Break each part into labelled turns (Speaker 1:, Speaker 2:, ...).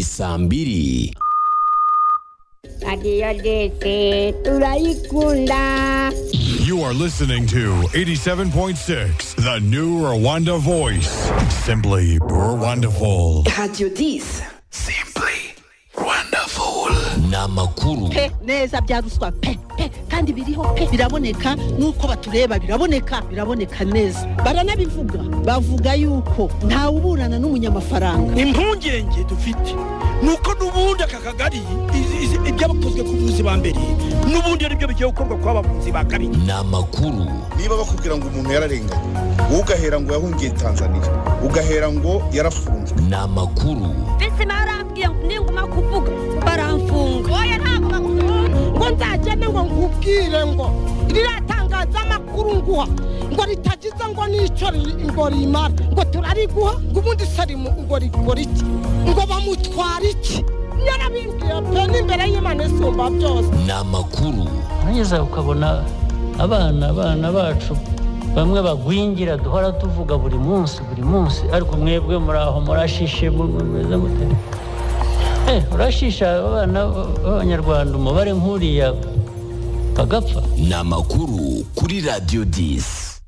Speaker 1: saa mbiri
Speaker 2: radiyo dese turayikunda
Speaker 3: You are listening to 87.6, the new Rwanda voice. Simply wonderful.
Speaker 4: Radio 10.
Speaker 5: Simply wonderful.
Speaker 1: n'amakuru
Speaker 6: pe neza bya ruswa pe pe kandi biriho pe biraboneka nuko batureba biraboneka biraboneka neza baranabivuga bavuga yuko ntawe uburana n'umunyamafaranga
Speaker 7: impungenge dufite nuko n'ubundi aka kagari izi- izi- ibyakozwe ku buvuzi ba mbere n'ubundi ari byo bigiye gukorwa ku bavuzi ba kabiri
Speaker 1: n'amakuru
Speaker 8: niba bakubwira ngo umuntu yararenganye wowe ugahera ngo yahungiye tanzania ugahera ngo yarafunzwe
Speaker 1: n'amakuru
Speaker 9: bizima yarambwiye ngo ninguma kuvuga baramfunga oya ntabwo bagufunga
Speaker 6: ngo nzagende ngo nkubwire ngo riratangaza amakuru nguha ngo ritagize ngo n'icyo ri- ngo rimara ngo turariguha ngo ubundi sarimu ngo rikora iki ngo bamutwara iki yarabimbwiye pe n'imbere y'imana isumba byose
Speaker 1: n'amakuru
Speaker 10: nugeza ukabona abana abana bacu bamwe bagwingira duhora tuvuga buri munsi buri munsi ariko mwebwe muri aho murashishe mu- mumeze mute Eh, urashisha abana b'abanyarwanda umubare nk'uriya bagapfa
Speaker 1: n'amakuru kuri radiyo disi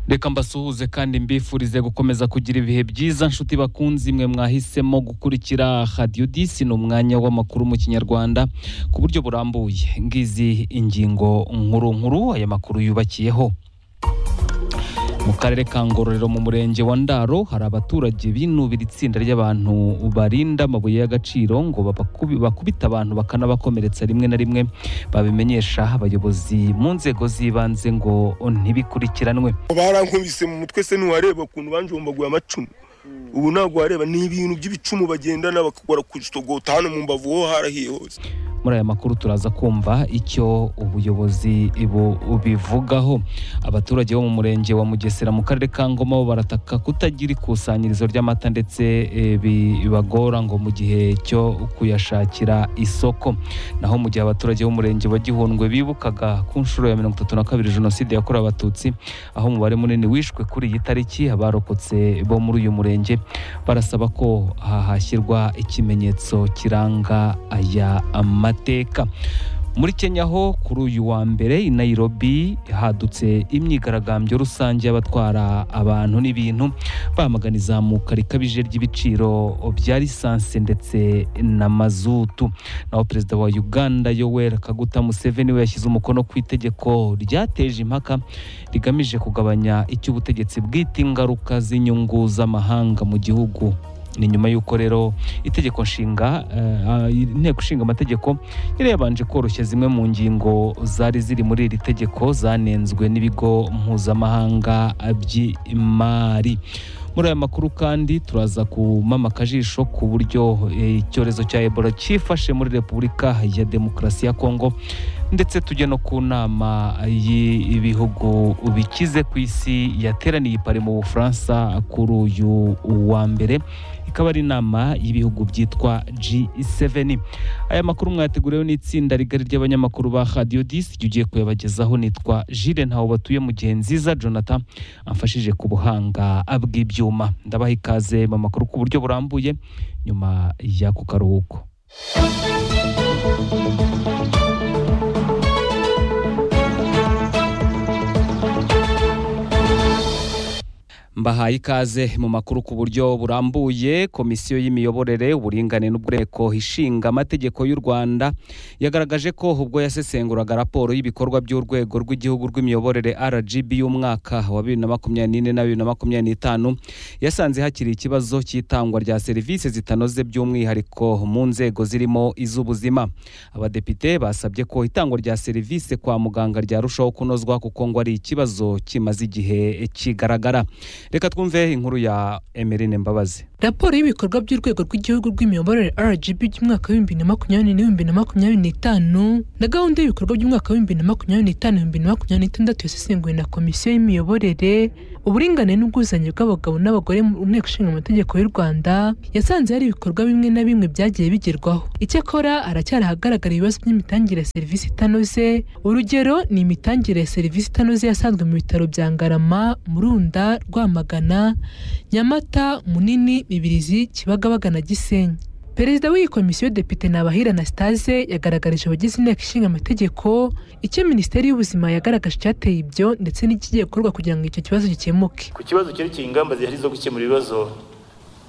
Speaker 11: reka mbasuhuze kandi mbifurize gukomeza kugira ibihe byiza nshuti bakunzi mwe mwahisemo gukurikira radiyo disi ni umwanya w'amakuru mu kinyarwanda ku buryo burambuye ngizi ingingo nkuru nkuru aya makuru yubakiyeho mu karere ka ngororero mu murenge wa ndaro hari abaturage binubira itsinda ry'abantu barinda amabuye y'agaciro ngo babakubi- bakubite abantu bakanabakomeretsa rimwe na rimwe babimenyesha abayobozi mu nzego z'ibanze ngo ntibikurikiranwe
Speaker 7: barankubise mu mutwe se ntiwareba ukuntu banjombaguye amacumu ubu ntabwo wareba ni ibintu by'ibicumu bagendana bakakora ku kitogota hano mu mbavu ho harahiye hose
Speaker 11: muri aya makuru turaza kumva icyo ubuyobozi bu- bubivugaho abaturage bo mu murenge wa mugesera mu karere ka ngoma bo barataka kutagira ikusanyirizo ry'amata ndetse eh, bibagora ngo mu gihe cyo kuyashakira isoko naho mu gihe abaturage b'umurenge wa gihundwe bibukaga ku nshuro ya mirongo itatu na kabiri jenoside yakorewe abatutsi aho umubare munini wishwe kuri iyi tariki abarokotse bo muri uyu murenge barasaba ko hahashyirwa ikimenyetso kiranga aya mateka muri kenya ho kuri uyu wa mbere i nairobi hadutse imyigaragambyo rusange y'abatwara abantu n'ibintu bamagana izamuka rikabije ry'ibiciro bya lisansi ndetse na mazutu naho perezida wa uganda yoweri kaguta museveni we yashyize umukono ku itegeko ryateje impaka rigamije kugabanya icy'ubutegetsi bwite ingaruka z'inyungu z'amahanga mu gihugu ni nyuma y'uko rero itegeko nshinga eh, ah, inteko ishinga amategeko yari yabanje koroshya zimwe mu ngingo zari ziri muri iri tegeko zanenzwe n'ibigo mpuzamahanga by'imari muri aya makuru kandi turaza kumama akajisho ku buryo eh, icyorezo cya ebola cyifashe muri repubulika ya demokarasi ya kongo ndetse tujya no ku nama y'ibihugu bikize ku isi yateraniye i pari mu bufaransa kuri uyu wa mbere ikaba ari inama y'ibihugu byitwa G7 aya makuru mwateguriwe n'itsinda rigari ry'abanyamakuru ba Radio 10 igihe ugiye kuyabagezaho nitwa Jules Ntaho batuye mu gihe nziza Jonathan amfashije ku buhanga bw'ibyuma ndabaha ikaze mu makuru ku buryo burambuye nyuma y'ako karuhuko Mbahaye ikaze mu makuru ku buryo burambuye komisiyo y'imiyoborere uburingane n'ubwureko ishinga amategeko y'u Rwanda yagaragaje ko ubwo yasesenguraga raporo y'ibikorwa by'urwego rw'igihugu rw'imiyoborere RGB y'umwaka wa 2024 na 2025 yasanze hakiri ikibazo cy'itangwa rya serivisi zitanoze by'umwihariko mu nzego zirimo iz'ubuzima abadepite basabye ko itangwa rya serivisi kwa muganga ryarushaho kunozwa kuko ngo ari ikibazo kimaze igihe kigaragara reka twumve inkuru ya emerine mbabazi
Speaker 12: raporo y'ibikorwa by'urwego rw'igihugu rw'imiyoborere rgb by'umwaka w'ibihumbi na makumyabiri n'ibihumbi na makumyabiri n'itanu na gahunda y'ibikorwa by'umwaka w'ibihumbi na makumyabiri n'itanu ibihumbi na makumyabiri n'itandatu yasesenguwe na komisiyo y'imiyoborere uburingane n'ubwuzuzanye bw'abagabo n'abagore mu nteko ishinga amategeko y'u rwanda yasanze hari ibikorwa bimwe na bimwe byagiye bigerwaho icyakora haracyari ahagaragara ibibazo by'imitangire ya serivisi itanoze urugero ni imitangire ya serivisi itanoze yasanzwe mu bitaro bya ngarama murunda rwamagana nyamata munini mibirizi kibagabaga na gisenyi perezida w'iyi komisiyo depite nabahira anastase yagaragarije abagize inteko ishinga amategeko icyo minisiteri y'ubuzima yagaragaje icyateye ibyo ndetse n'ikigiye gukorwa kugira ngo icyo kibazo gikemuke
Speaker 4: ku kibazo cyerekeye ingamba zihari zo gukemura ibibazo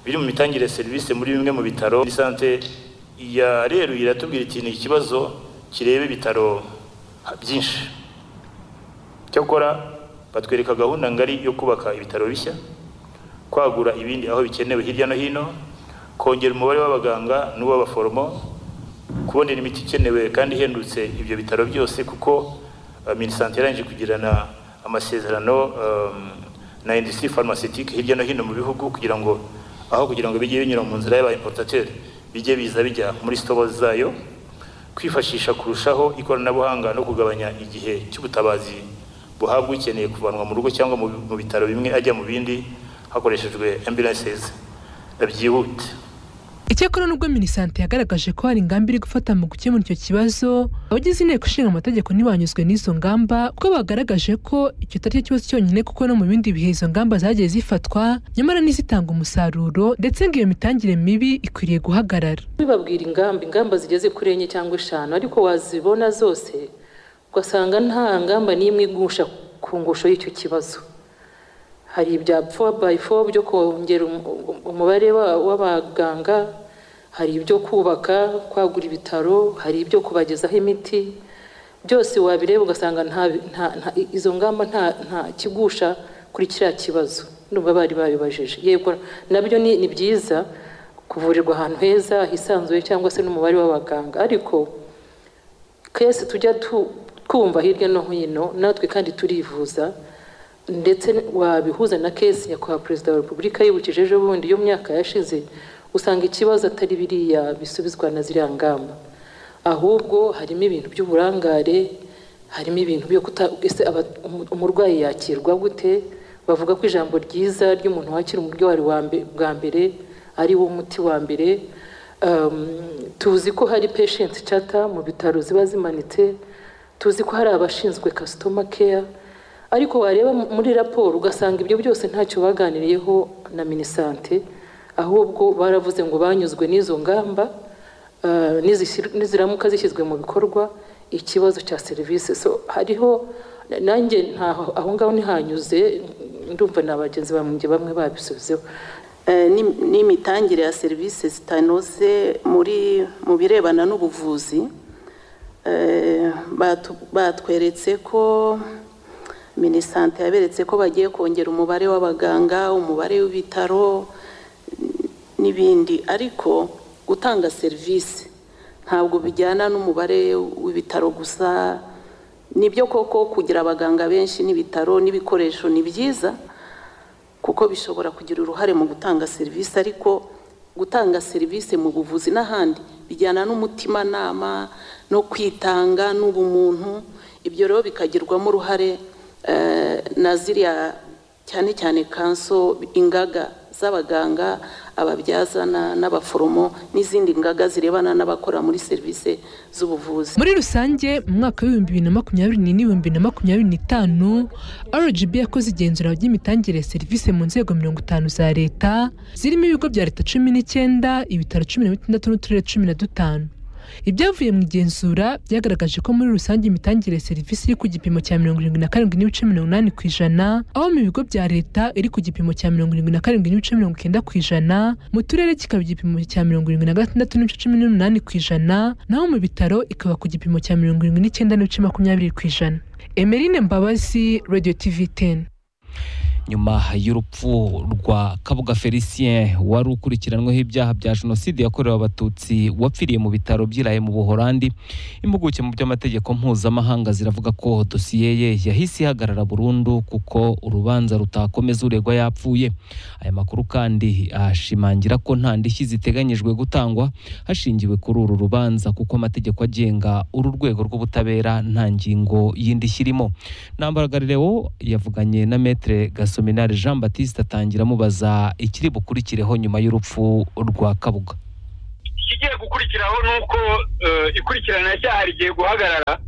Speaker 4: biri mu mitangire ya serivisi muri bimwe mu bitaro Muri sante ya reru iratubwira iti ni ikibazo kireba ibitaro byinshi cyakora batwereka gahunda ngari yo kubaka ibitaro bishya kwagura ibindi aho bikenewe hirya no hino kongera umubare w'abaganga n'uw'abaforomo kubonera imiti ikenewe kandi ihendutse ibyo bitaro byose kuko eh, minisante yarangije kugirana amasezerano eh, na industrie pharmaceutique hirya no hino mu bihugu kugira ngo aho kugira ngo bijye binyura mu nzira y'aba importateur bijye biza bijya muri stores zayo kwifashisha kurushaho ikoranabuhanga no kugabanya igihe cy'ubutabazi buhabwa ukeneye kuvanwa mu rugo cyangwa mu mu bitaro bimwe ajya mu bindi hakoreshejwe ambulances eh, byihute
Speaker 12: icyakora nubwo minisante yagaragaje ko hari ingamba iri gufata mu gukemura icyo kibazo abagize inteko ishinga amategeko ntibanyuzwe n'izo ngamba kuko bagaragaje ko icyo atari cyo kibazo cyonyine kuko no mu bindi bihe izo ngamba zagiye zifatwa nyamara n'izitanga umusaruro ndetse ngo iyo mitangire mibi ikwiriye guhagarara
Speaker 13: bibabwira ingamba ingamba zigeze kuri enye cyangwa eshanu ariko wazibona zose ugasanga nta ngamba n'imwe igusha ku ngusho y'icyo kibazo hari ibya four by four byo kongera um- um- umubare wa- w'abaganga hari ibyo kubaka kwagura ibitaro hari ibyo kubagezaho imiti byose wabireba ugasanga nta- nta- nta- izo ngamba nta nta kigusha kuri kiriya kibazo numva bari babibajije yego nabyo ni ni byiza kuvurirwa ahantu heza hisanzuye cyangwa se n'umubare w'abaganga ariko twese tujya tu- twumva hirya no hino natwe kandi turivuza ndetse wabihuza na kesi nyakubahwa perezida wa repubulika yibukije ejo bundi yo mu myaka yashize usanga ikibazo atari biriya bisubizwa na ziriya ngamba ahubwo harimo ibintu by'uburangare harimo ibintu byo kuta ese aba- umu- umurwayi yakirwa gute bavuga ko ijambo ryiza ry'umuntu wakira umurwayi wa mbe- bwa mbere ari wo muti wa mbere Um, tuzi ko hari patient chata mu bitaro ziba zimanitse tuzi ko hari abashinzwe customer care ariko wareba mu- muri raporo ugasanga ibyo byose ntacyo baganiriyeho na minisante ahubwo baravuze ngo banyuzwe n'izo ngamba eh, nizishyir- niziramuka zishyizwe mu bikorwa ikibazo cya serivisi so hariho nanjye ntaho aho ngaho ntihanyuze ndumva na bagenzi banjye bamwe babisubizeho
Speaker 14: Eh, ni- n'imitangire ya serivisi zitanoze muri mu birebana n'ubuvuzi Eh, batu- batweretse ko minisante yaberetse ko bagiye kongera umubare w'abaganga umubare w'ibitaro n- n'ibindi ariko gutanga serivisi ntabwo bijyana n'umubare w'ibitaro gusa nibyo koko kugira abaganga benshi n'ibitaro n'ibikoresho ni byiza kuko bishobora kugira uruhare mu gutanga serivisi ariko gutanga serivisi mu buvuzi n'ahandi bijyana n'umutimanama no kwitanga n'ubumuntu ibyo rero bikagirwamo uruhare eh, na ziriya cyane cyane kanso ingaga z'abaganga ababyazana n'abaforomo n'izindi ngaga zirebana n'abakora muri serivisi z'ubuvuzi
Speaker 12: muri rusange mu mwaka w'ibihumbi bibiri na makumyabiri n'ine ibihumbi bibiri na makumyabiri n'itanu rgb yakoze igenzura ry'imitangire ya serivisi mu nzego mirongo itanu za leta zirimo ibigo bya leta cumi n'icyenda ibitaro cumi na bitandatu n'uturere cumi na dutanu ibyavuye mu igenzura byagaragaje ko muri rusange imitangire ya serivisi iri ku gipimo cya mirongo irindwi na karindwi n'ibice mirongo inani ku ijana aho mu bigo bya leta iri ku gipimo cya mirongo irindwi na karindwi n'ibice mirongo icyenda ku ijana mu turere kikaba igipimo cya mirongo irindwi na gatandatu n'ibice cumi n'umunani ku ijana naho mu bitaro ikaba ku gipimo cya mirongo irindwi n'icyenda n'ibice makumyabiri ku ijana emerine mbabazi radio tv teni
Speaker 11: nyuma y'urupfu rwa kabuga felicien wari ukurikiranyweho ibyaha bya jenoside yakorewe abatutsi wapfiriye mu bitaro by'iraye mu buholandi impuguke mu by'amategeko mpuzamahanga ziravuga ko dosiye ye yahise ihagarara burundu kuko urubanza rutakomeza uregwa yapfuye aya makuru kandi ashimangira ko nta ndishyi ziteganyijwe gutangwa hashingiwe kuri uru rubanza kuko amategeko agenga uru rwego rw'ubutabera nta ngingo y'indishyi irimo Ntambaraga Leo yavuganye na Maître Gasominari Jean Baptiste atangira amubaza ikiri bukurikireho nyuma y'urupfu rwa Kabuga.
Speaker 15: ikigiye gukurikiraho ni uko eh, ikurikiranacyaha rigiye guhagarara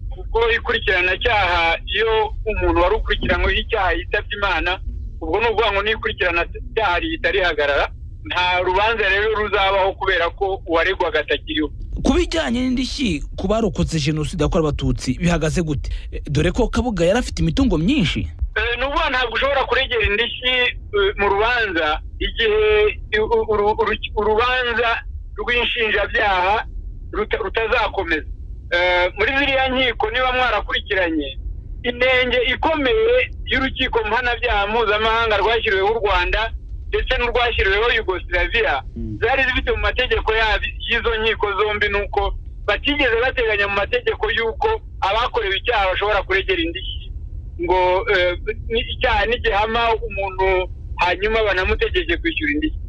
Speaker 15: kuko ikurikiranacyaha iyo umuntu wari ukurikiranyweho icyaha yitabye imana ubwo ni ukuvuga ngo n'ikurikiranacyaha rihita rihagarara nta rubanza rero ruzabaho kubera ko uwaregwaga atakiriho
Speaker 16: ku bijyanye n'indishyi ku barokotse jenoside yakorewe abatutsi bihagaze gute Eh, dore ko kabuga yari afite imitungo myinshi
Speaker 15: Eh, ni ukuvuga ntabwo ushobora kuregera indishyi eh, mu rubanza igihe u- u- uru- uru- urubanza rw'inshinjabyaha ruta- rutazakomeza Eh, muri ziriya nkiko niba mwarakurikiranye inenge ikomeye y'urukiko mpanabyaha mpuzamahanga rwashyiriweho u rwanda ndetse n'urwashyiriweho yugosilaviya zari zifite mu mategeko yabi- y'izo nkiko zombi ni uko batigeze bateganya mu mategeko y'uko abakorewe icyaha bashobora kuregera indishyi ngo eh, ni- icyaha nigihama umuntu hanyuma banamutegeke kwishyura indishyi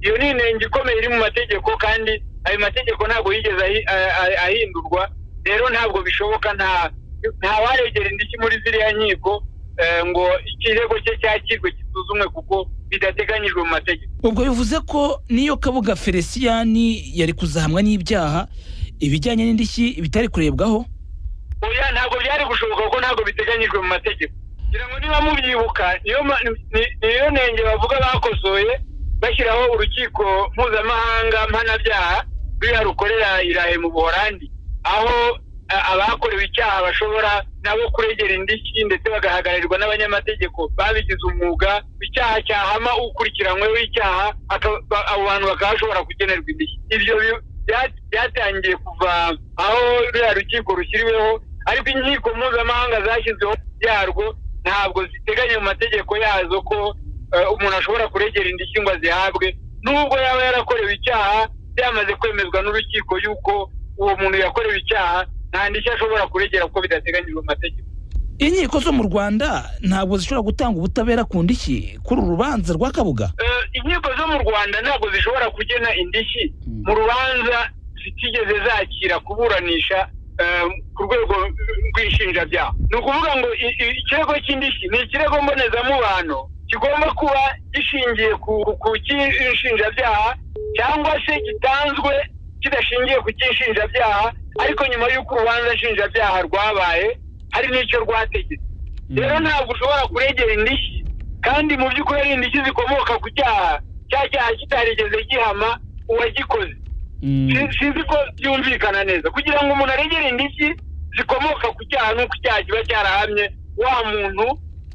Speaker 15: iyo ni inenge ikomeye iri mu mategeko kandi ayo mategeko ntabwo yigeze ahi- a- a- ahindurwa rero ntabwo bishoboka nta nta waregera indishyi muri ziriya nkiko eh, ngo ikirego cye cyakirwe gisuzumwe kuko bidateganyijwe mu mategeko
Speaker 16: ubwo bivuze ko n'iyo kabuga feliciyani yari kuzahamwa n'ibyaha ibijyanye n'indishyi bitari kurebwaho
Speaker 15: oya ntabwo byari gushoboka kuko ntabwo biteganyijwe mu mategeko kugira ngo niba mubyibuka niyo ma- ni- ni- niyo nenge bavuga bakosoye bashyiraho urukiko mpuzamahanga mpanabyaha ruriya rukorera irahe mu buholandi aho a- abakorewe icyaha bashobora nabo kuregera indishyi ndetse bagahagararirwa n'abanyamategeko babigize umwuga icyaha cyahama ukurikiranyweho icyaha aka- ba- abo bantu bakaba bashobora kugenerwa indishyi ibyo bi- bya- byatangiye kuva aho ruriya rukiko rushyiriweho ariko inkiko mpuzamahanga zashyizweho yarwo ntabwo ziteganya mu mategeko yazo ko eh, umuntu ashobora kuregera indishyi ngo azihabwe nubwo yaba yarakorewe icyaha byamaze kwemezwa n'urukiko yuko uwo muntu yakorewe icyaha nta ndishyi ashobora kuregera kuko bidateganyijwe mu mategeko
Speaker 16: inkiko zo mu rwanda ntabwo zishobora gutanga ubutabera ku ndishyi kuri uru rubanza rwa kabuga
Speaker 15: Eh, inkiko zo mu rwanda ntabwo zishobora kugena indishyi mu rubanza zitigeze zakira kuburanisha eh, ku rwego rw'inshinjabyaha ni ukuvuga ngo i- i- ikirego cy'indishyi ni ikirego mbonezamubano kigomba kuba gishingiye ku ku cy'inshinjabyaha cyangwa se gitanzwe kidashingiye ku cy'inshinjabyaha ariko nyuma y'uko urubanza nshinjabyaha rwabaye hari n'icyo rwategetse rero ntabwo ushobora kuregera indishyi kandi mu by'ukuri ari indishyi zikomoka ku cyaha cya cyaha kitarigeze gihama uwagikoze Si- sinzi ko byumvikana neza kugira ngo umuntu aregere indishyi zikomoka ku cyaha n'uko icyaha kiba cyarahamye wa muntu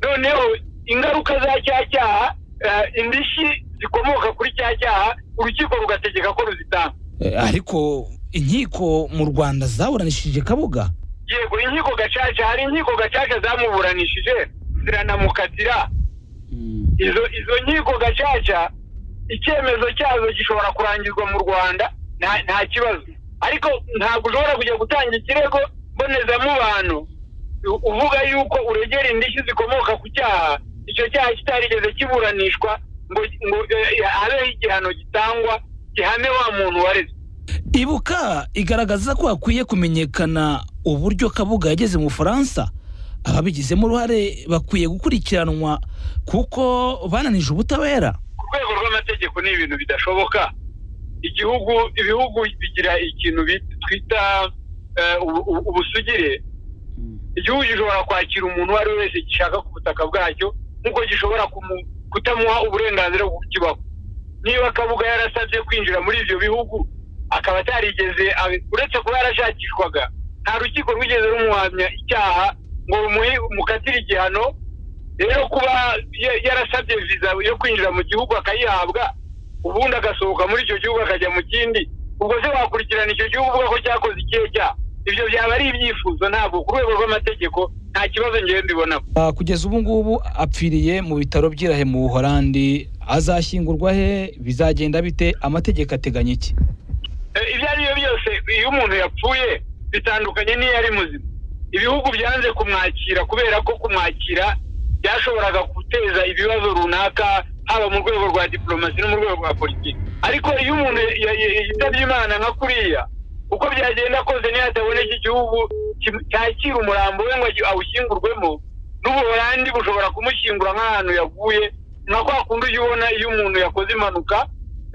Speaker 15: noneho ingaruka za cya cyaha eh, indishyi zikomoka kuri cya cyaha urukiko rugategeka ko ruzitanga
Speaker 16: Eh, ariko inkiko mu rwanda zaburanishije kabuga
Speaker 15: yego inkiko gacaca hari inkiko gacaca zamuburanishije ziranamukatira izo izo nkiko gacaca icyemezo cyazo gishobora kurangizwa mu rwanda nta nta kibazo ariko ntabwo ushobora kujya gutanga ikirego mbonezamubano u- uvuga yuko uregera indishyi zikomoka ku cyaha icyo cyaha kitarigeze kiburanishwa ngo ngo eh, habeho igihano gitangwa gihame wa muntu wareze
Speaker 16: ibuka igaragaza ko hakwiye kumenyekana uburyo kabuga yageze mu bufaransa ababigizemo uruhare bakwiye gukurikiranwa kuko bananije ubutabera
Speaker 15: ku rwego rw'amategeko ni ibintu bidashoboka igihugu ibihugu bigira ikintu bit- twita eh, ubu- ubu- ubusugire igihugu gishobora kwakira umuntu uwo ari we wese gishaka ku butaka bwacyo nk'uko gishobora kumu- kutamuha uburenganzira bwo kukibaho niba kabuga yarasabye kwinjira muri ibyo bihugu akaba atarigeze abe- uretse kuba yarashakishwaga nta rukiko rwigeze rumuhamya icyaha ngo rumuhe mukatire igihano rero kuba ya- yarasabye viza yo kwinjira mu gihugu akayihabwa ubundi agasohoka muri icyo gihugu akajya mu kindi ubwo se wakurikirana icyo gihugu uvuga ko cyakoze ikihe cyaha ibyo byaba ari ibyifuzo ntabwo ku rwego rw'amategeko nta kibazo ngewe mbibonamo
Speaker 16: Ah, kugeza ubu ngubu apfiriye mu bitaro by'irahe mu buhorandi azashyingurwa he bizagenda bite amategeko ateganya iki
Speaker 15: Eh, ibyo ari byo byose iyo umuntu yapfuye bitandukanye n'iyo ari muzima ibihugu byanze kumwakira kubera ko kumwakira byashoboraga guteza ibibazo runaka haba mu rwego rwa diplomasi no mu rwego rwa politiki ariko iyo umuntu ya- ya- yitabye imana nka kuriya uko byagenda kose niyo hataboneka igihugu kim- cyakira umurambo we ngo agi- awushyingurwemo n'ubuholandi bushobora kumushyingura nk'ahantu yaguye nka kwa kundi ujya ubona iyo umuntu yakoze impanuka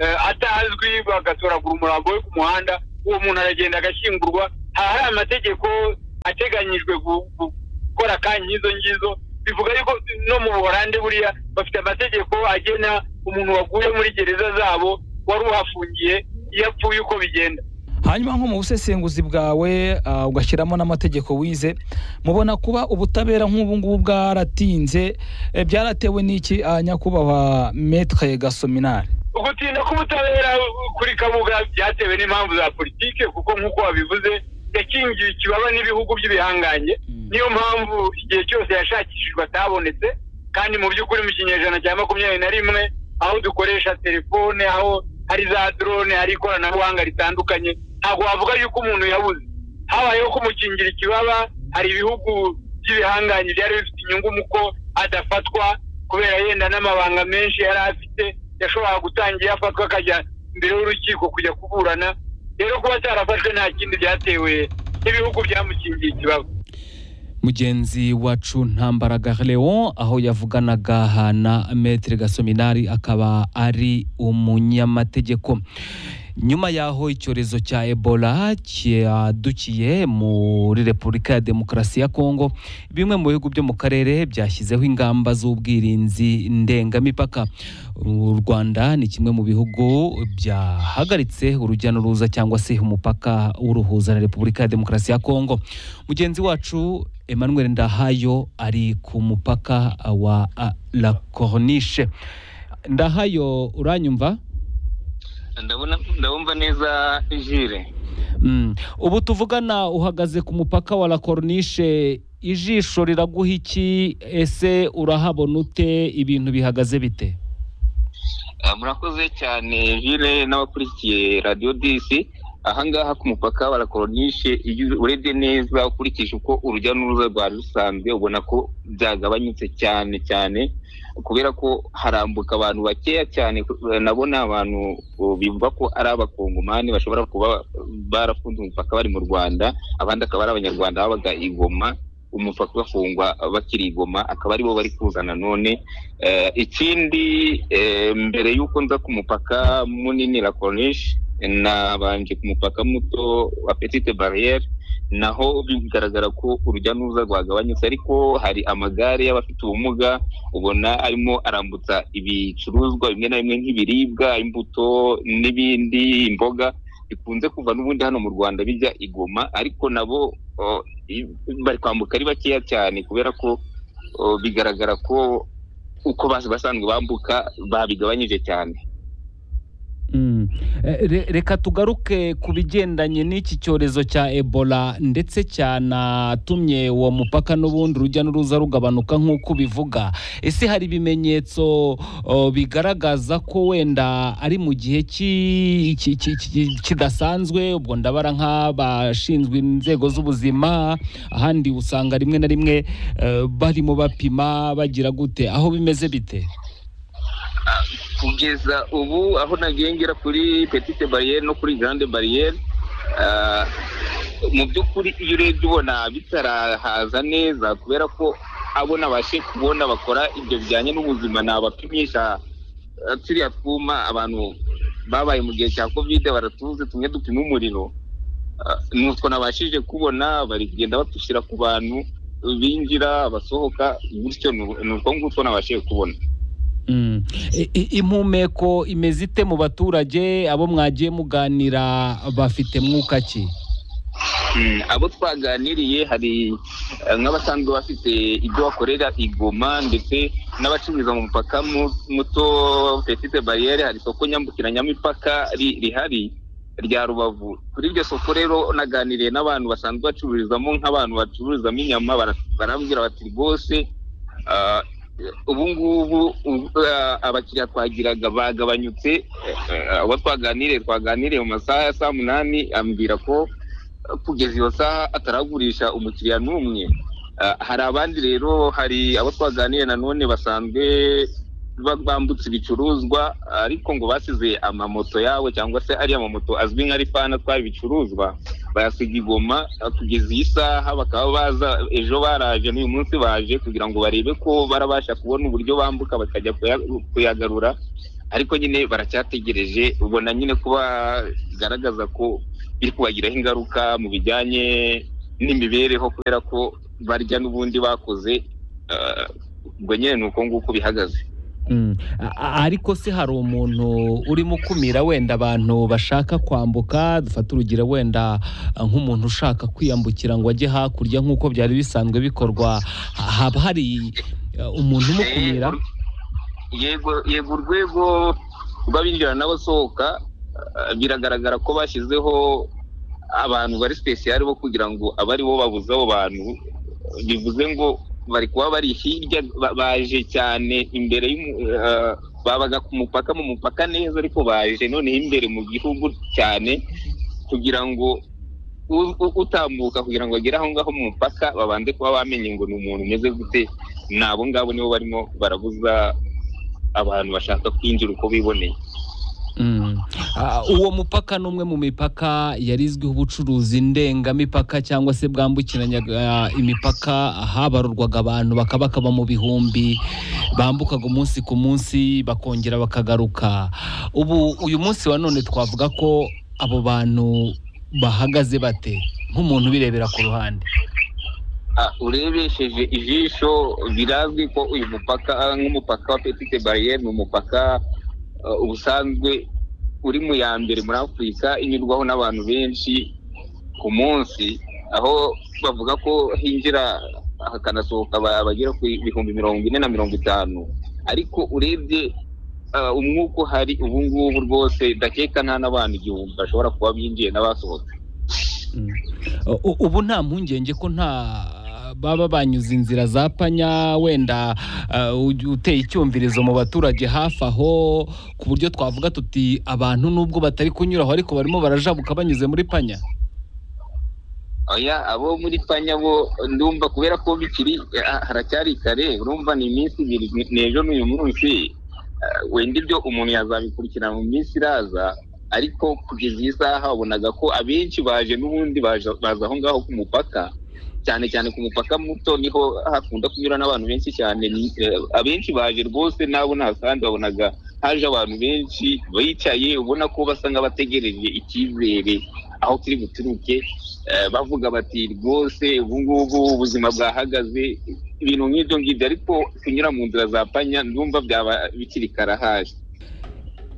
Speaker 15: eh, atazwi bagatoragura umurambo we ku muhanda uwo muntu aragenda agashyingurwa haba hari amategeko ateganyijwe gu- gu- gukora ka nk'izo ngizo bivuga yuko no mu buholandi buriya bafite amategeko agena umuntu waguye muri gereza zabo wari uhafungiye iyo apfuye uko bigenda
Speaker 16: hanyuma nko mu busesenguzi bwawe ah, ugashyiramo n'amategeko wize mubona kuba ubutabera nk'ubu ngubu bwaratinze eh, byaratewe n'iki ah, nyakubahwa metre gasominari
Speaker 15: ugutinda k'ubutabera kuri kabuga byatewe n'impamvu za politike kuko nk'uko wabivuze yakingiwe ikibaba n'ibihugu by'ibihangange niyo mpamvu igihe cyose yashakishijwe atabonetse kandi mu by'ukuri mu kinyejana cya makumyabiri na rimwe aho dukoresha telefone aho hari za drone hari ikoranabuhanga ritandukanye ntabwo wavuga yuko umuntu yabuze habayeho kumukingira ikibaba hari ibihugu by'ibihangange byari bifite inyungu mu ko adafatwa kubera yenda n'amabanga menshi yari afite yashoboraga gutangira afatwa akajya imbere y'urukiko kujya kuburana rero kuba atarafashwe nta kindi byatewe n'ibihugu byamukingiye ikibaba
Speaker 11: mugenzi wacu ntambaraga leon aho yavuganaga na metere gasominari akaba ari umunyamategeko nyuma y'aho icyorezo cya ebola cyadukiye muri repubulika ya demokarasi ya kongo bimwe mu bihugu byo mu karere byashyizeho ingamba z'ubwirinzi ndengamipaka u rwanda ni kimwe mu bihugu byahagaritse urujya n'uruza cyangwa se umupaka w'uruhuza na repubulika ya demokarasi ya kongo mugenzi wacu emmanuel ndahayo ari ku mupaka wa ah, la corniche ndahayo uranyumva
Speaker 17: ndabona ndabumva neza jire
Speaker 11: Mm. ubu tuvugana uhagaze ku mupaka wa la corniche ijisho riraguha iki ese urahabona ute ibintu bihagaze bite
Speaker 17: Ah, murakoze cyane jire n'abakurikiye radiyo disi ahangaha ku mupaka wa la Coronishe iyo urebye neza ukurikije uko urujya n'uruza rwari rusanzwe ubona ko byagabanyutse cyane cyane kubera ko harambuka abantu bakeya cyane nabona abantu uh, bivuga ko ari abakongomani bashobora kuba barafunze umupaka bari mu rwanda abandi akaba ari abanyarwanda babaga i Goma umupaka ugafungwa bakiri i Goma akaba aribo bari kuzana none Eh, ikindi eh, mbere y'uko nza ku mupaka munini la Corniche nabanje ku mupaka muto wa Petite Barriere naho bigaragara ko urujya n'uruza rwagabanyutse ariko hari amagare y'abafite ubumuga ubona arimo arambutsa ibicuruzwa bimwe na bimwe nk'ibiribwa imbuto n'ibindi imboga bikunze kuva n'ubundi hano mu rwanda bijya i Goma ariko nabo oh, i- bari kwambuka ari bakeya cyane kubera ko oh, bigaragara ko uko bas- basanzwe bambuka babigabanyije cyane
Speaker 11: Mm. Eh, re- reka tugaruke ku bigendanye n'iki cyorezo cya ebola ndetse cyanatumye uwo mupaka n'ubundi urujya n'uruza rugabanuka nk'uko ubivuga ese hari ibimenyetso oh, bigaragaza ko wenda ari mu gihe ki- ki- ki- ki- kidasanzwe ubwo ndabara nk'abashinzwe inzego z'ubuzima ahandi usanga rimwe na rimwe eh, barimo bapima bagira gute aho bimeze bite
Speaker 17: kugeza ubu aho nagiye ngera kuri petite bariyeri no kuri grande bariyeri ah, mu by'ukuri iyo urebye ubona bitarahaza neza kubera ko abo nabashe kubona bakora ibyo bijyanye n'ubuzima ni abapimisha ah, turiya twuma abantu babaye mu gihe cya kovide baratuze tumwe dupima umuriro Ah, ni utwo nabashije kubona bari kugenda batushyira ku bantu binjira abasohoka gutyo ni- ni utwo ngutwo nabashije kubona
Speaker 11: Mm. I- i- impumeko imeze ite mu baturage abo mwagiye muganira bafite mwuka ki
Speaker 17: Mm, abo twaganiriye hari eh, nk'abasanzwe bafite ibyo bakorera i Goma ndetse n'abacururiza mu mupaka mu- muto petite bariyeri hari isoko nyambukiranyamipaka ri- rihari rya rubavu kuri iryo soko rero naganiriye n'abantu basanzwe bacururizamo nk'abantu bacururizamo inyama bara- barambwira bati rwose ah, ubu ngubu ubu- ah, abakiriya twagiraga bagabanyutse eh, eh, abo twaganiriye twaganiriye mu masaha ya saa munani ambwira ko kugeza iyo saha ataragurisha umukiriya n'umwe Ah, hari abandi rero hari abo twaganiriye nanone basanzwe ba- bambutse ibicuruzwa ariko ngo basize amamoto yabo cyangwa se ariya mamoto azwi nka rifani atwara ibicuruzwa bayasiga igoma ah, kugeza iyi saha bakaba baza ejo baraje n'uyu munsi baje kugira ngo barebe ko barabasha kubona uburyo bambuka bakajya kuya- kuyagarura ariko nyine baracyategereje ubona nyine kuba bigaragaza ko biri kubagiraho ingaruka mu bijyanye n'imibereho kubera ko barya n'ubundi bakoze ah, ubwo nyine ni uko nguko bihagaze
Speaker 11: Mm. Mm. A- a- ariko se hari umuntu urimo ukumira wenda abantu bashaka kwambuka dufate urugero wenda ah, nk'umuntu ushaka kwiyambukira ngo ajye hakurya nk'uko byari bisanzwe bikorwa ha- haba hari ah, umuntu umukumira
Speaker 17: yego yego urwego rw'abinjira n'abasohoka eh, biragaragara ko bashyizeho abantu bari sipesiyare bo kugira ngo abe ari bo babuze abo bantu bivuze ngo bari kuba bari hirya ba- baje cyane imbere y'umu- eh, babaga ku mupaka mu mupaka neza ariko baje noneho imbere mu gihugu cyane kugira ngo u- u- utambuka kugira ngo agere aho ngaho mu mupaka babanze kuba bamenye ngo ni umuntu umeze gute ni abo ngabo nibo barimo barabuza abantu bashaka kwinjira uko biboneye
Speaker 11: Mm. Ah, uwo mupaka ni umwe mu mipaka yari izwiho ubucuruzi ndengamipaka cyangwa se bwambukiranyaga ah, imipaka habarurwaga abantu bakaba bakaba mu bihumbi bambukaga umunsi ku munsi bakongera bakagaruka ubu uyu munsi wa none twavuga ko abo bantu bahagaze bate nk'umuntu ubirebera ku ruhande
Speaker 17: Ah, urebesheje ijisho birazwi ko uyu mupaka ah, nk'umupaka wa petite bariyeri ni umupaka ah, ubusanzwe uri mu ya mbere muri afurika inyurwaho n'abantu benshi ku munsi aho bavuga ko hinjira hakanasohoka aba- abagera ku bihumbi mirongo ine na mirongo itanu ariko urebye ah, umwuka uhari ubu ngubu rwose ndakeka nta n'abantu igihumbi bashobora kuba binjiye n'abasohotse
Speaker 11: U- u- ubu nta mpungenge ko nta baba banyuze inzira za panya wenda ah, uj- uteye icyumvirizo mu baturage hafi aho ku buryo twavuga tuti abantu nubwo batari kunyura aho ariko barimo barajabuka banyuze muri panya
Speaker 17: oya abo muri panya bo ndumva kubera ko bikiri ah, haracyari kare urumva ni iminsi ibiri ni- ni ejo n'uyu munsi Ah, wenda ibyo umuntu yazabikurikirana mu minsi iraza ariko kugeza iyi saha wabonaga ko abenshi baje n'ubundi baje- baza aho ngaho ku mupaka cyane cyane ku mupaka muto niho hakunda kunyura n'abantu benshi cyane Ni- eh, abenshi baje rwose nabo nahasanze wabonaga haje abantu benshi bicaye ubona ko basa nk'abategereje icyizere aho turi buturuke Eh, bavuga bati rwose ubu ngubu ubuzima bwahagaze ibintu nk'ibyo ngibyo ariko kunyura mu nzira za panya ndumva byaba bikiri karahaje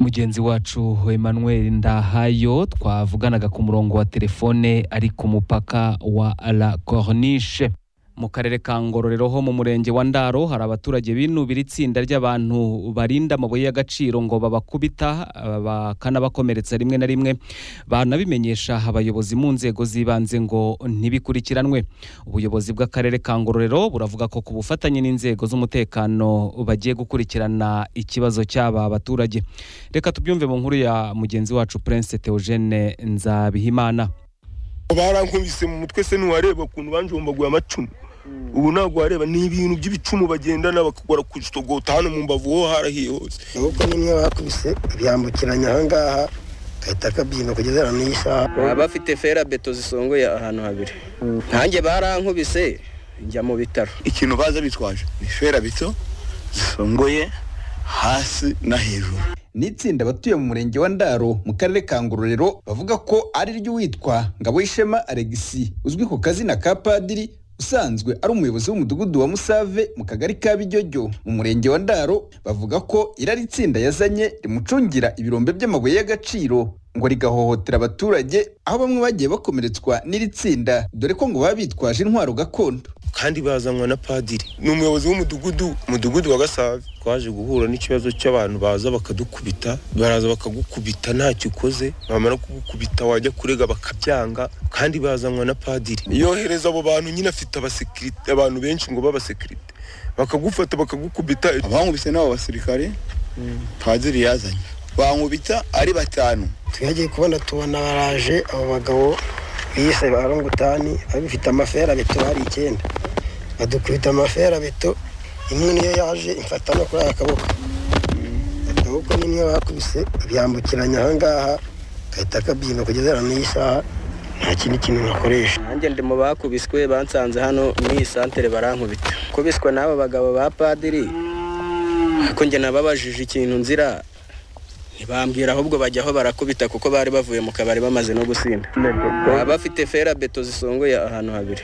Speaker 11: mugenzi wacu emmanuel ndahayo twavuganaga ku murongo wa telefone ari ku mupaka wa la corniche mu karere ka ngororero ho mu murenge wa ndaro hari abaturage binubira itsinda ry'abantu barinda amabuye y'agaciro ngo babakubita ah, bakanabakomeretsa rimwe na rimwe banabimenyesha abayobozi mu nzego z'ibanze ngo ntibikurikiranwe ubuyobozi bw'akarere ka ngororero buravuga ko ku bufatanye n'inzego z'umutekano bagiye gukurikirana ikibazo cy'aba baturage reka tubyumve mu nkuru ya mugenzi wacu prince theogene nzabihimana
Speaker 7: barankubise mu mutwe se ntiwareba ukuntu banjombaguye amacumu ubu ntabwo wareba ni ibintu by'ibicumu bagendana bakakora ku kitogota hano mu mbavu ho harahiye hose
Speaker 18: ahubwo nimwe bakubise byambukiranya ahangaha gahita kabyina kugeza na n'iyi saha baba bafite fera beto zisongoye ahantu habiri nkanjye barankubise njya mu bitaro
Speaker 5: ikintu baza bitwaje ni ferabeto zisongoye hasi na hejuru ni itsinda abatuye mu murenge wa ndaro mu karere ka ngororero bavuga ko ari ry'uwitwa ngaboyishema alegisi uzwi ku kazina ka padiri usanzwe ari umuyobozi w'umudugudu wa musave mu kagari ka bijyojyo mu murenge wa ndaro bavuga ko iri ari itsinda yazanye rimucungira ibirombe by'amabuye y'agaciro ngo rigahohotera abaturage aho bamwe bagiye bakomeretswa n'iri tsinda dore ko ngo baba bitwaje intwaro gakondo
Speaker 7: kandi bazanwa na padiri ni umuyobozi w'umudugudu umudugudu wa gasave twaje guhura n'ikibazo cy'abantu baza bakadukubita baraza bakagukubita ntacyo ukoze bamara kugukubita wajya kurega bakabyanga kandi bazanwa na padiri yohereza abo bantu nyine afite abasekirite abantu benshi ngo b'abasekirite bakagufata bakagukubita
Speaker 5: abankubise n'abo basirikare padiri yazanye bankubita ari batanu
Speaker 18: twagiye kubona tubona baraje abo bagabo biyise ba rongutani babifite amafera beto hari icyenda badukubita amafera beto imwe niyo yaje imfata no kuri aka kaboko akaboko nimwe bakubise byambukiranya ahangaha gahita kabyina kugeza na n'iyi saha nta kindi kintu nakoresha nanjye ndi mu bakubiswe bansanze hano muri iyi santere barankubita kubiswa n'abo bagabo ba padiri ariko njye nababajije ikintu nzira ntibambwira ahubwo bajya aho barakubita kuko bari bavuye mu kabari bamaze no gusinda baba bafite fera beto zisongoye ahantu habiri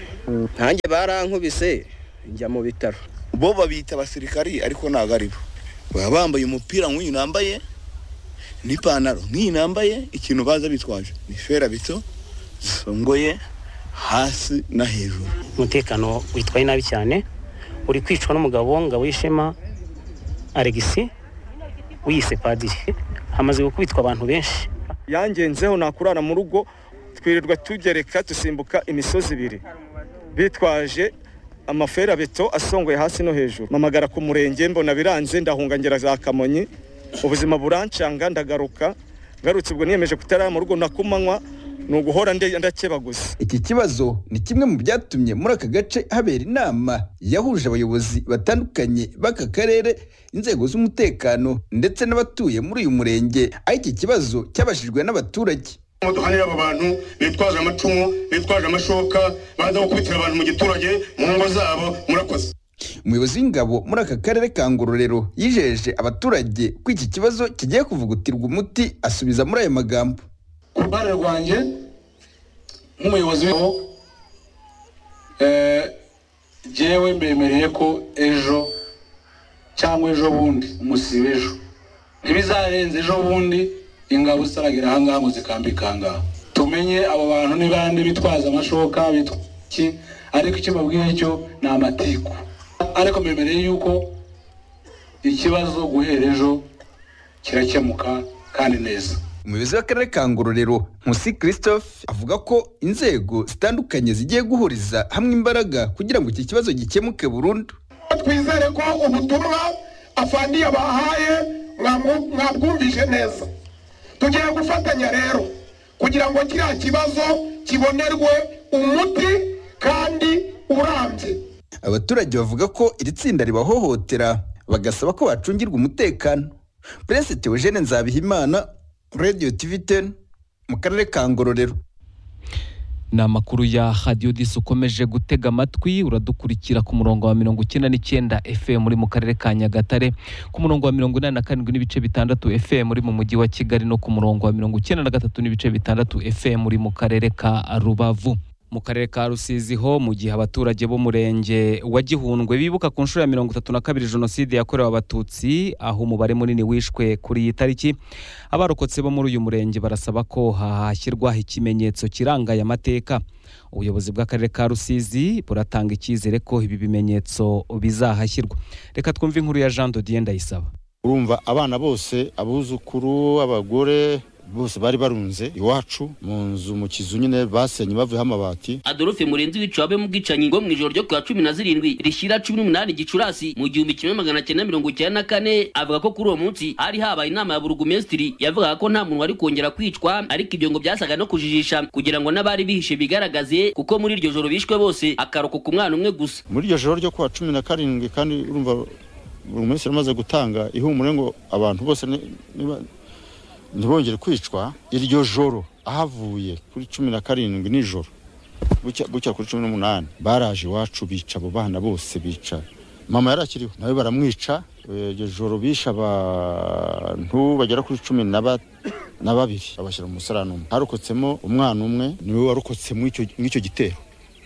Speaker 18: nkanjye barankubise njya mu bitaro
Speaker 5: bo babita abasirikari ariko ntabwo ari bo
Speaker 8: baba bambaye umupira nk'uyu nambaye n'ipantaro nk'iyi nambaye ikintu baza bitwaje ni fera bito zisongoye hasi na hejuru
Speaker 19: umutekano witwaye nabi cyane uri kwicwa n'umugabo ngabo y'ishema alegisi wiyise padiri hamaze gukubitwa abantu benshi
Speaker 20: yangenzeho nakurara mu rugo twirirwa tugereka dusimbuka imisozi ibiri bitwaje amaferabeto asongoye hasi no hejuru mpamagara ku murenge mbona biranze ndahungangera za kamonyi ubuzima burancanga ndagaruka ngarutse ubwo niyemeje kutarara mu rugo nakumanywa ni uguhora nde- ndakebaguza
Speaker 5: Iki kibazo ni kimwe mu byatumye muri aka gace habera inama yahuje abayobozi batandukanye b'aka karere, inzego z'umutekano ndetse n'abatuye muri uyu murenge, aho iki kibazo cyabashijwe n'abaturage.
Speaker 21: imodoka niyo abo bantu bitwaje amacumu bitwaje amashoka baza gukubitira abantu mu giturage mu ngo zabo murakoze
Speaker 5: umuyobozi w'ingabo muri aka karere ka ngororero yijeje abaturage ko iki kibazo kigiye kuvugutirwa umuti asubiza muri ayo magambo
Speaker 21: ku ruhare rwanjye nk'umuyobozi w'ingabo eh, jyewe mbemereye ko ejo cyangwa ejo bundi umusiba ejo ntibizarenze ejo bundi ingabo zitaragira ahangaha ngo zikambike ahangaha tumenye abo bantu ni bande bitwaza amashoka bitwa iki ariko icyo mbabwiye cyo ni amatiku ariko mbemereye yuko ikibazo guhera ejo kirakemuka kandi neza
Speaker 5: umuyobozi w'akarere ka ngororero nkusi christophe avuga ko inzego zitandukanye zigiye guhuriza hamwe imbaraga kugira ngo iki kibazo gikemuke burundu
Speaker 21: twizere ko ubutumwa afandi yabahaye mwamu- mwabwumvise neza tugiye gufatanya rero kugira ngo kiriya kibazo kibonerwe umuti kandi urambye
Speaker 5: abaturage bavuga ko iri tsinda ribahohotera bagasaba ko bacungirwa umutekano prince theogene nzabihimana radio tv 10 mu karere ka ngororero
Speaker 11: ni amakuru ya hadiyo disi ukomeje gutega amatwi uradukurikira ku murongo wa mirongo icyenda n'icyenda fm uri mu karere ka nyagatare ku murongo wa mirongo inani na karindwi n'ibice bitandatu fm uri mu mujyi wa kigali no ku murongo wa mirongo icyenda na gatatu n'ibice bitandatu fm uri mu karere ka rubavu mu karere ka rusizi ho mu gihe abaturage b'umurenge wa gihundwe bibuka ku nshuro ya mirongo itatu na kabiri jenoside yakorewe abatutsi aho umubare munini wishwe kuri iyi tariki abarokotse bo muri uyu murenge barasaba ko hahashyirwaho ikimenyetso kiranga aya mateka ubuyobozi bw'akarere ka rusizi buratanga icyizere ko ibi bimenyetso bizahashyirwa reka twumve inkuru ya jean dodier ndayisaba
Speaker 22: urumva abana bose abuzukuru abagore bose bari barunze iwacu mu nzu mu kizu nyine basenye bavuyeho amabati
Speaker 23: adolphe murenzi wiciwe abe mu bwicanyi ngo mu ijoro ryo ku wa cumi na zirindwi rishyira cumi n'umunani gicurasi mu gihumbi kimwe magana cyenda mirongo icyenda na kane avuga ko kuri uwo munsi hari habaye inama ya burugumesitiri yavugaga ko nta muntu wari kongera kwicwa ariko ibyo ngo byasaga no kujijisha kugira ngo n'abari bihishe bigaragaze kuko muri iryo joro bishwe bose akarokoka umwana umwe gusa
Speaker 22: muri iryo joro ryo kuwa cumi na karindwi kandi urumva buri munsi yaramaze gutanga ihumure ngo abantu bose ni- niba- ntibongere kwicwa iryo joro ahavuye kuri cumi na karindwi nijoro bucya bucya kuri cumi n'umunani baraje iwacu bica abo bana bose bica mama yari akiriho nawe baramwica Eh, iryo joro bishe abantu bagera kuri cumi na ba- na babiri babashyira mu musarani umwe harokotsemo umwana umwe niwe warokotse muri icyo- muri icyo gitero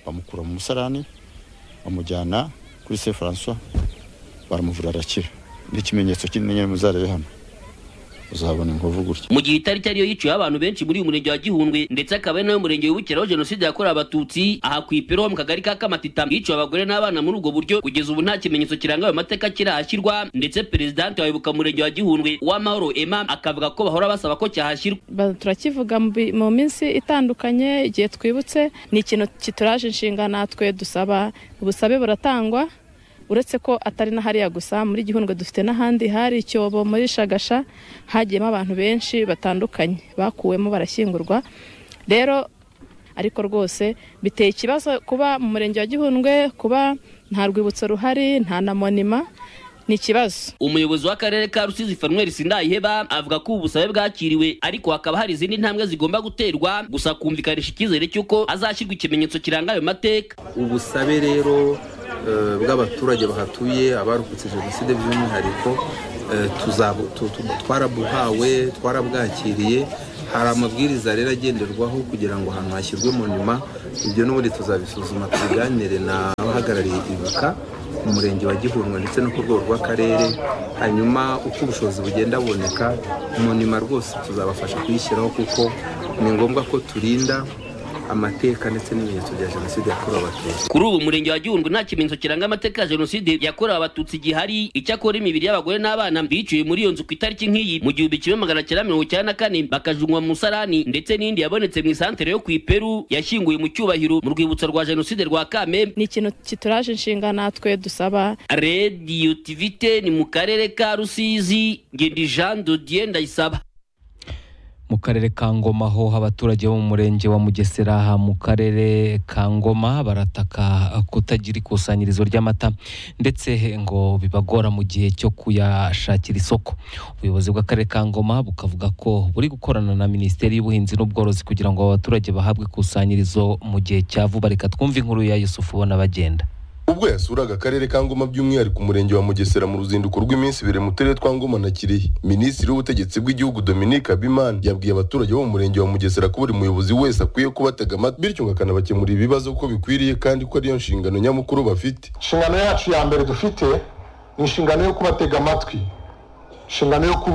Speaker 22: bamukura mu musarani bamujyana kuri se francois baramuvura arakira n'ikimenyetso kinini nyine muzarebe hano uzabona inkovu gutya
Speaker 23: mu gihe itariki ariyo yiciweho abantu benshi muri uyu murenge wa gihundwe ndetse akaba ari nawe murenge wibukiraho jenoside yakorewe abatutsi aha ku ipiro ho mu kagari ka kamatita yiciwe abagore n'abana muri ubwo buryo kugeza ubu nta kimenyetso kiranga ayo mateka kirahashyirwa ndetse perezidanti wa wibuka murenge wa gihundwe uwamahoro emma akavuga ko bahora basaba ko cyahashyirwa
Speaker 24: Ba- turakivuga mu bi- mu minsi itandukanye igihe twibutse ni ikintu kituraje inshinga natwe dusaba ubusabe buratangwa uretse ko atari na hariya gusa muri gihundwe dufite n'ahandi hari icyobo muri shagasha hagiyemo abantu benshi batandukanye bakuwemo barashyingurwa rero ariko rwose biteye ikibazo kuba mu murenge wa gihundwe kuba nta rwibutso ruhari nta na monima ni ikibazo
Speaker 23: umuyobozi w'akarere ka rusizi fanuel sindayiheba avuga ko ubu busabe bwakiriwe ariko hakaba hari izindi ntambwe zigomba guterwa gusa kumvikanisha icyizere cy'uko hazashyirwa ikimenyetso kiranga ayo mateka
Speaker 25: ubusabe rero eh, bw'abaturage bahatuye abarokotse jenoside by'umwihariko eh, tuzabu- tu- tu- twarabuhawe twarabwakiriye hari amabwiriza rero agenderwaho kugira ngo ahantu hashyirwe mu nyuma ibyo n'ubundi tuzabisuzuma tubiganire n'abahagarariye ibuka ku murenge wa gihundwe ndetse no ku rwego rw'akarere hanyuma uko ubushobozi bugenda buboneka mu nyuma rwose tuzabafasha kuyishyiraho kuko ni ngombwa ko turinda amateka ndetse n'ibimenyetso bya jenoside yakorewe abatutsi
Speaker 23: kuri ubu umurenge wa gihundwe nta kimenyetso kiranga amateka ya jenoside yakorewe abatutsi gihari icyakora imibiri y'abagore n'abana biciwe muri iyo nzu ku itariki nk'iyi mu gihumbi kimwe magana cyenda mirongo icyenda na kane bakajunwa mu musarani ndetse n'indi yabonetse mu isantere yo ku iperu yashyinguwe mu cyubahiro mu rwibutso rwa jenoside rwa kamembe
Speaker 24: ni ikintu kituraje inshinga natwe dusaba
Speaker 23: radiyo tivite ni mu karere ka rusizi ngedi jean dodier ndayisaba
Speaker 11: mu karere ka ngoma ho abaturage bo mu murenge wa mugesera mu karere ka ngoma barataka kutagira ikusanyirizo ry'amata ndetse ngo bibagora mu gihe cyo kuyashakira isoko ubuyobozi bw'akarere ka ngoma bukavuga ko buri gukorana na minisiteri y'ubuhinzi n'ubworozi kugira ngo aba baturage bahabwe ikusanyirizo mu gihe cya vuba reka twumve inkuru ya yusufu ubona bagenda
Speaker 2: ubwo yasuraga akarere ka ngoma by'umwihariko umurenge wa mugesera mu ruzinduko rw'iminsi ibiri mu turere twa ngoma na kirehe minisitiri w'ubutegetsi bw'igihugu dominique habimana yabwiye abaturage bo mu murenge wa mugesera ko buri muyobozi wese akwiye kubatega amatwi bityo ngo akanabakemurira ibibazo uko bikwiriye kandi ko ariyo nshingano nyamukuru bafite
Speaker 3: inshingano yacu ya mbere dufite ni inshingano yo kubatega amatwi inshingano yo kubu